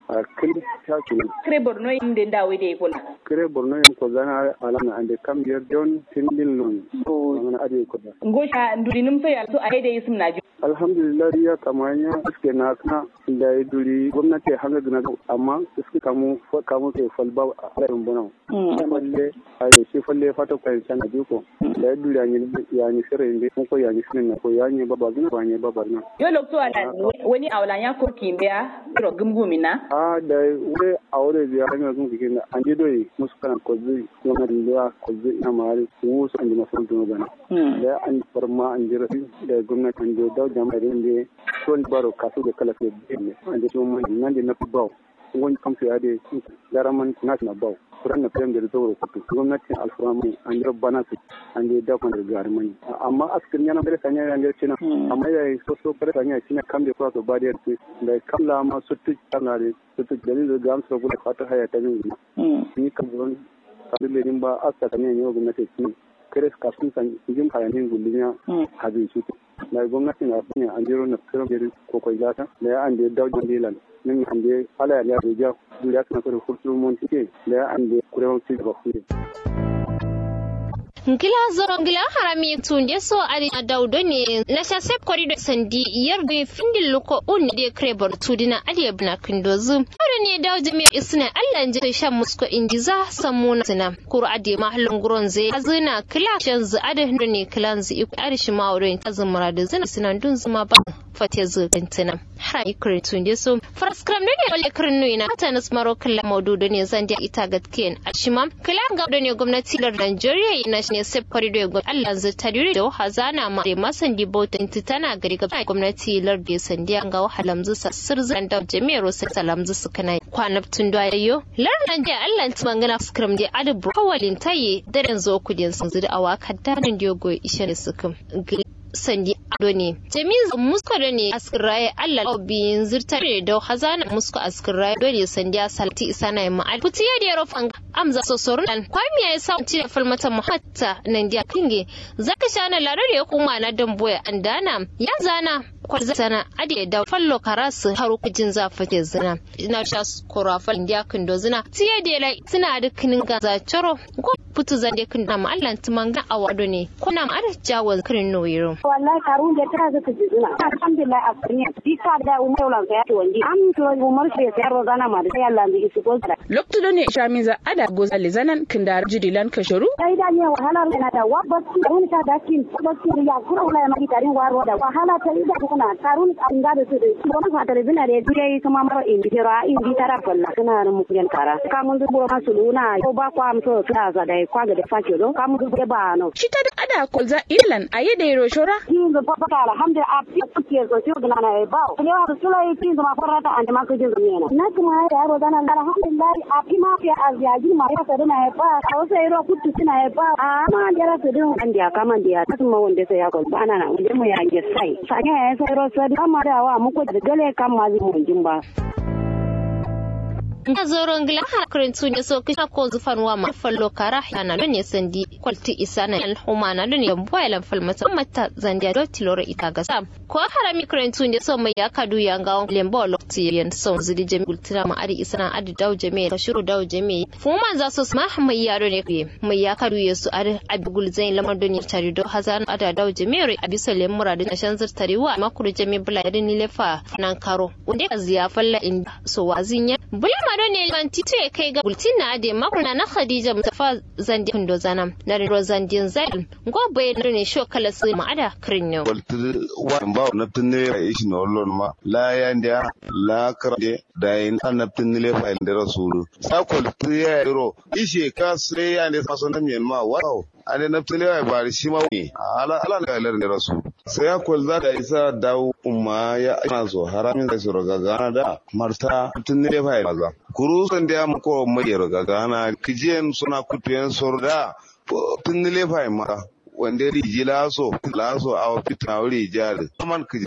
a kiri ta kiri kire borno inde dawe de kola kire borno yin ko zana alama ande kam yer don tindin lon so ngana ade ko da ngosha nduri num so ya so a de yisum na alhamdulillah ya kamanya iske na kana da ya duri gwamnati hanga gina amma iske kamu kamu ke falba a rayin bono falle a da shi falle fata kai san da ko da ya duri anyi ya ni sire inde ko ya ni sire ko ya ni baba gina ba ni baba na yo lokto ala wani awla ya ko kimbeya ro gumgumi na a da wuri a wuri biya hanyar sun fikin da an doyi musu kana kozi kuma da da kozi ina mari su su an ji masu dunu bana da an farma an ji rafi da gwamnati an ji da jama'a da inda son baro kasu da kala ke ne an ji mun nan da na fi bawo wani kamsu ya da daraman national bawo kuran na fiyan da da zauro kutu gwamnatin alfuramu an ji bana su an ji dakon da garmani amma askin yana bere sanya ya ne cina amma ya yi so so bere sanya cina kam da kwa so ba da yarki da kamla ma su tu kana da su tu da da ga amsa gudu fata haya ta ne ni kan zuwan kadin da ba asta kan ne gwamnati ci kare kafin san jin hayanin gullinya hadin su da gwamnatin a sanya an jiro na firan bere ko kai gata da ya an da dawo dilan min hande ala ya da ja duriya kana so da furtu mun tike da ya an da kurewan ci ba kure ngila zoro ngila harami tunde so ari daudo ne na sasep korido sandi yar be findin luko un de krebor tudina ali ibn kindozu ore ne dawje me isna Allah nje shan musko injiza samuna sina kur ade mahallin guron zai azina kila shan zu ade ne kilan zu iku arishi mawre azumura da zina sinan dun zuma ba fate zu bintina ha ikre tunde so fraskram ne wale kirnu ina ta nasmaro kala maududo ne zan da ita gatken ashimam kila ga ne gwamnati lar Najeriya na ne sef corridor ga Allah zai tadiri da hazana ma da masan dibotin tana gari ga gwamnati lar da sandi an ga wahalam zu sassir zan da jami'ar sai salam zu su kana kwanabtun da yayo lar nan da Allah ta mangana skram da adabu kawalin taye daren zo kudin sun zu da awaka danin diogo ishe da sukum sandi ado ne jami'in musko da ne askiraye allah obiyin zirtar da hazana musko askiraye dole sandi salti isa na yamma al futiya da rofan amza sosorun dan kwami ya sa ci da falmata muhatta nan dia kinge zaka shana larar ya kuma na damboya andana ya zana kwalza sana ade da fallo karasu haru kujin zafake zina ina sha korafal dia kindo zina tiya da lai suna da kinin gaza choro ko putu zande kindo ma allah tumanga awado ne kuna ma ada jawo kirin noyiro wallahi karun da tana zaka ji zuna alhamdulillah a kunya bisa da umar lan ya wandi am to umar shi ya ro zana ma da sai Allah bi su ko lokto ne shami za ada goza le zanan kindar jidilan kasharu sai da ne wahala na da wabati mun ta da kin wabati ya kura wala ma tarin waro da wahala ta ida kuna karun an ga da su da shi wannan fatar bina da dai kuma maro in bi ra in bi tara falla kana da mu kuyan kara ka mun dubo masu luna ko ba kwa am to ta za da kwa ga da fake do ka mun dubo ba no shi ta da ada kolza ilan aye da ro shora kin da papa alhamdulillah a fi kuke so shi ga na ba ne wa sulai kin da ma farata an ma kujin zumiya na kuma ya ro dana alhamdulillah a fi ma fi azyaji ma ya sadana ya ba a wasu iro kutu suna ya ba a ma jara su din an da kama da ya tasu ma wanda sai ya ko ba na wanda mu ya ge sai sanya ya sai ro sai kama da wa mu ko da gale kan ma zai mun jin ba na zoron gila hakarin su ne so kisha ko zufan wa ma fallo kara yana don ne sandi kwalti isa na al'umma na don ne yambo ya lamfal mata mata zandiya do tiloro ita ga sam ko harami kirin su ne so mai ya kadu ya ga lembo lokti yan so zidi jami ultina ma adi isa na adi daw jami ka shiru daw jami fuman za su ma mai yaro ne mai ya kadu ya su adi abigul zain lamar don ne tari do hazan ada daw jami ri abisa lemura da shan zirtari wa makuru jami bula da ni lefa nan karo wanda ya ziya falla in so wazin ya bula ma don ne ban tito ya kai ga bultin na ade makuna na Khadija Mustafa zandi kundo zanam na ro zandin zail go bai ne sho kala su ma ada krinyo wa ba na tunne ya ishi no lon ma la ya ndia la krade da yin an na tunne le fa da rasulu sa ko ya ro ishe ka sai ya ne faso na men ma wow ane na tunne ya bari shi ma ne ala ala ne lar ne rasul sai ya ko za da isa dawo umma ya ana so haramin da su roga gana da marta tunne le fa maza kurusan da ya mako mai roga gana kijiyan suna kutuyen sorda tunne le fa mara wanda riji laso laso a fitina wuri jari man